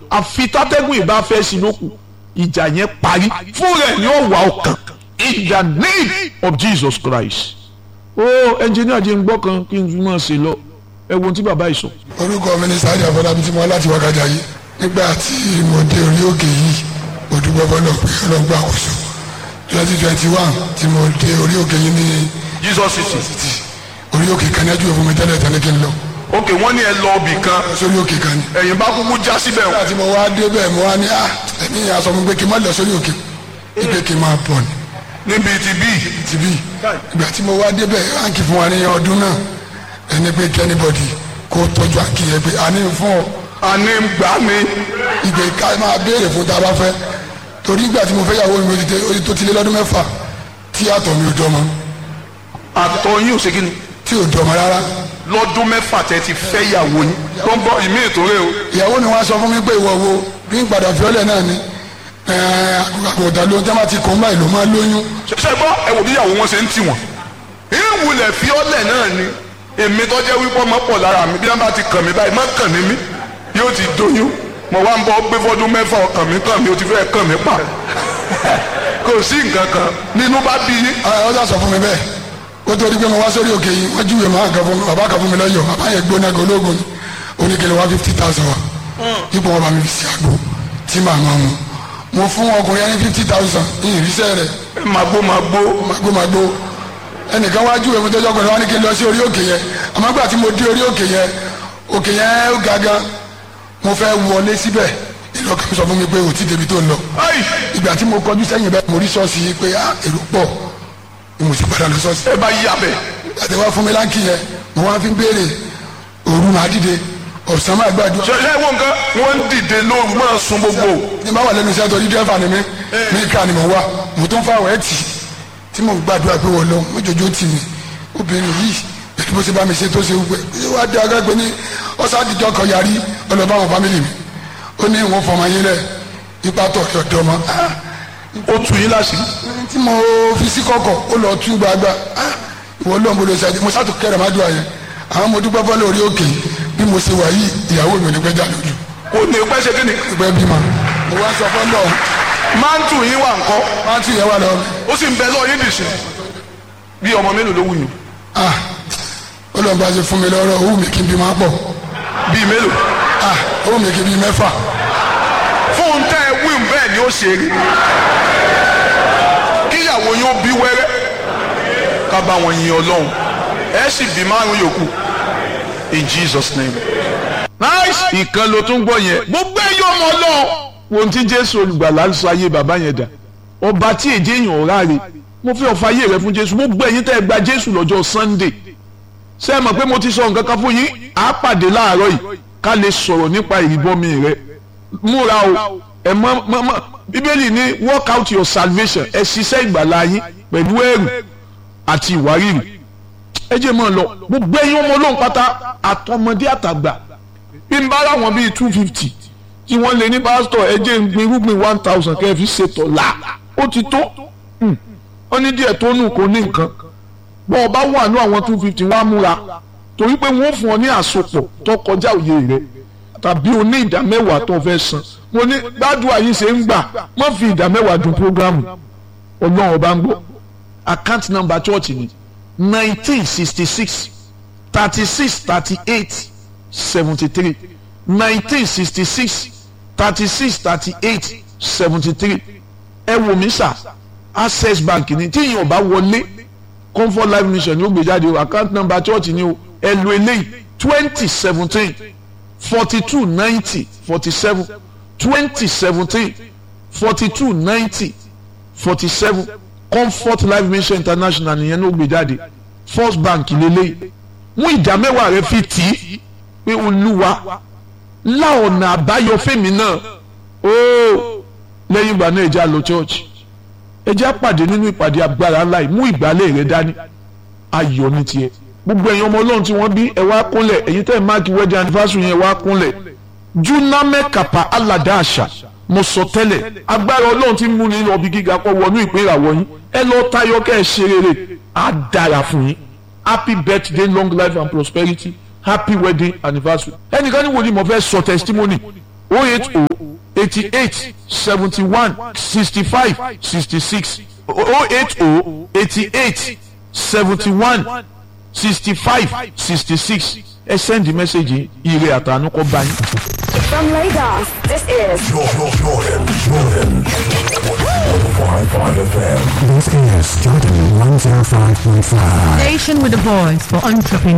àfi tátẹ́gùn ìbá fẹ́ sí lókù ìjà yẹn parí fún rẹ̀ ni ó wà ọkàn in the name of Jesus Christ. ó ẹnjìníà jẹ́ ń gbọ́ kan kí n fi máa ṣe lọ ẹ wo ohun tí bàbá yìí sọ. orúkọ mi ni sáyẹn àfọlábí tí mo wá láti wákàtí ayé nígbà tí mo dé orí òkè yìí mo dúpẹ́ fọlọ́ pé ọlọ́gbà àkóso twenty twenty one tí mo dé orí òkè yìí ní Jesus city. títì orí òkè kan ní ẹjú òfin mi tẹ́lẹ̀ tẹ́lẹ̀ kí n lọ ok wọ́n ní ẹ lọ ibì kan sórí òkè kan ní. ẹ̀yìn bá kúkú já síbẹ̀ nígbà tí mo wá dé bẹ́ẹ̀ mo wá ní à ẹ̀mí yẹn aṣọ mi pé kí n má lọ sórí òkè ìpè kí n máa bọ̀ ní níbi ti bí tìbí ìgbà tí mo wá dé bẹ́ẹ̀ ránkì fún wa ní ọdún náà ẹni pé kí anybody kó tọ́jú àǹkì yẹn pé àní fún ọ àní gbà mí ìgbè ká máa béèrè fún tá a bá fẹ́ torí ìgbà tí mo fẹ́ yàwó mi ó ti dé ó ti tó ti lé lọ́dún mẹ́fà tí àtọ̀ mi ò dọ́mọ àtọ̀ yín ò ṣe kí ni tí ò dọ́mọ rárá lọ́dún mẹ́fà tẹ́ ti fẹ́ yàwó yín tó ń bọ́ ìmí ìtòrè o ìyàwó mi wá sọ fún mi pé ìwọ wo bí n padà fiọ́lẹ̀ náà ni àgùntàn ló ń tẹ́ máa ti kọ́ báyìí ló máa lóyún ṣe gbọ́ ẹ wò bí ìyàwó wọn ṣe ń tì wọ́n ìwúlẹ̀ fiọ́lẹ̀ náà ni èmi tó jẹ́ wípé ọmọ pọ̀ lára mi bí wọ́n bá ti kàn mí báyìí má kàn mí mí yóò ti doyún mo wá ń bọ́ gbé fọ́dún mẹ́fà ọkàn mi kàn mí o ti fẹ́ kàn mí pa kò sí nǹkan kan nínú bá bí yín ọ sà sọ fún mi bẹ́ẹ̀ ó tó di pé mo wá sórí òkè yìí wọ́n júwèé máa kan fún mi bàbá kan fún mi lọ́yọ̀ bàbá yẹn gbóná gan ológun ni oníkele wá fifty thousand wa ipò wọn bá mi fi sí àgbo tí màá máa mu mo fún ọkùnrin yẹn ní fifty thousand ní ìrísẹ́ rẹ̀ ẹ máa gbó máa gbó magbo magbo ẹnìkan wá júwèé mi tó jọ́ ọkùnrin wa ní kí n lọ sí orí òkè yẹn àmọ́ gbà tí mo dé orí òkè yẹn òkè yẹn ó ga gan mo fẹ́ wọlé síbẹ̀ ìlọ́kàn sọ fún mi pé ò tí débi tó ń lọ ayi ìgbà tí mo kọjú sẹ́yìn bẹ́ẹ̀ mo rí ṣọ́ọ̀ṣì yìí pé ah èrò pọ̀ ni mo sì padà lọ ṣọ́ọ̀ṣì ẹ bá yí abẹ àti wá fún mi láǹkì yẹn mo wá fi ń béèrè òru máa dìde ọ̀sán máa gbàdúrà ṣe ṣe wọn kan wọn ń dìde lóru máa sun gbogbo ní bá wà lẹ́nu iṣẹ́ torí dẹ́fà ni mí ní ká ni mo wá mo tó ń fa àwọn ẹ̀tì tí mo ń gbàdúrà pé wọ́n lọ mójójó tì mí obìnrin yìí pẹ̀lú bó ṣe bá mi ṣe tó ṣe wúpẹ́ ṣé wàá dé agbègbè ní ọ̀sádìjọ́ kan yarí ọlọ́ba àwọn fámìlì mi ó ní ìwọ̀n fọmọ yín lẹ̀ ipa tọ̀ ọ̀dọ́ mọ́ ó tù yín láṣìírí tí mo fi sí kọ̀kọ̀ ó lọ tú gbagba Ah, ìwọ ló ń bolo ṣáájú mo ṣàtò kẹrẹ má dùn àyẹn àwọn mo dúpẹ́ fọ́lẹ́ orí òkè bí mo ṣe wà yìí ìyàwó mi ò ní pẹ́ jà lójú kò ní pẹ́ ṣe kí ni ìpẹ́ bímọ mo wá sọ fọ́lọ́ máńtù yín wà ńkọ́ máa tún yẹn wà lọ ó sì ń bẹ lọ́ọ́ yín dìṣẹ́ bí ọmọ mélòó ló wù yín ah ó lọ́n bá ṣe fún mi lọ́rọ̀ owó mi kí n bí máa pọ̀ bíi mélòó ah owó mi kí n bí mẹ́fà fún tẹ́ ẹ wíwùn bẹ́ẹ̀ ni ó ṣe rí kíyàwó yín ó bí wẹ́rẹ́ ká bá wọn yin ọlọ́run ẹ sì bí márùn yòókù in Jesus name. nice ìkan ló tún gbọ́ yẹn gbogbo ẹ̀yọ́ ọmọ ọlọ́run wo ohun tí jésù olùgbàlà ń sọ ayé bàbá yẹn dà ọba tí èjé èèyàn ò ráre mo fi ọ̀fà ayé rẹ fún jésù gbogbo ẹ̀yin tẹ́ ẹ gba jésù lọ́jọ́ sunday ṣé ẹ mọ̀ pé mo ti sọ nǹkan kan fún yín á pàdé láàárọ̀ yìí ká lè sọ̀rọ̀ nípa ìrìbọmi rẹ múra o ẹ mọ mọ mọ bíbélì ní work out your salvation ẹ ṣiṣẹ́ ìgbàlá yín pẹ̀lú ẹ̀rù àti ìwárìrì ẹ jẹ́ mọ́ ọ lọ gbogbo ẹ̀yin ọmọ ọlọ́run pátá àtọmọdé àtàgbà bí n bá ráwọn bíi two fifty tí wọ́n lè ní pásítọ̀ ẹ jẹ́ ń gbin irúgbìn one thousand kẹ́ ẹ fi ṣètò là ó ti tó ó ní díẹ̀ tó nù kó ní nǹkan bọ́ ọ bá wà ní àwọn two fifty wọ́n á múra torí pé wọ́n fún ọ ní àsopọ̀ tó kọjá òye rẹ̀ tàbí o ní ìdá mẹ́wàá tó fẹ́ san mo ní gbádùn àyè ṣe ń gbà má fi ìdá mẹ́wàá dùn programu ọlọ́run ọba ń gbọ́ account number church ni nineteen sixty six thirty six thirty eight seventy three nineteen sixty six thirty six thirty eight seventy three ẹ wò mí sà access bank ni tí ìyẹn ò bá wọlé comfort life mission ni ó gbé jáde o account number church ni o ẹ lo eléyìí twenty seventeen forty-two ninety forty-seven twenty seventeen forty-two ninety forty-seven comfort life mission international nìyẹn ló gbé jáde first bank lélẹ́yìí mú ìdá mẹ́wàá rẹ fi tì í pé olúwa lá ọ̀nà àbáyọ fèmí náà ooo lẹ́yìn ìgbà náà ẹja lọ church ẹja pàdé nínú ìpàdé agbára ńlá yìí mú ìgbálẹ̀ rẹ dání ayọ̀ ní tiẹ̀ gbogbo ẹ̀yin ọmọ ọlọ́run tí wọ́n bí ẹ wá kúnlẹ̀ ẹ̀yin tẹ́ ẹ̀ máàkì wedding anniversary yẹn wá kúnlẹ̀ juname kapa alada àṣà mo sọ tẹ́lẹ̀ agbára ọlọ́run tí ń mú ní ọbí gíga kọ́ wọnú ìpín ìràwọ̀ yín ẹ lọ tayọ kẹ́ ẹ ṣe rere á dára fún yín happy birthday long life and prosperity happy wedding anniversary ẹnìkan ní wòlíì mo fẹ́ sọ testimony oh eight oh eighty eight seventy one sixty five sixty six oh eight oh eighty eight seventy one sixty five sixty six ẹ sẹ́ndì mẹ́sẹ̀gì ire àtànú kọ́ bá yín. From Lagos, this is Jordan, Jordan, Jordan. 105.5 FM. This is Jordan 105.5. Station with a voice for entrepreneurs.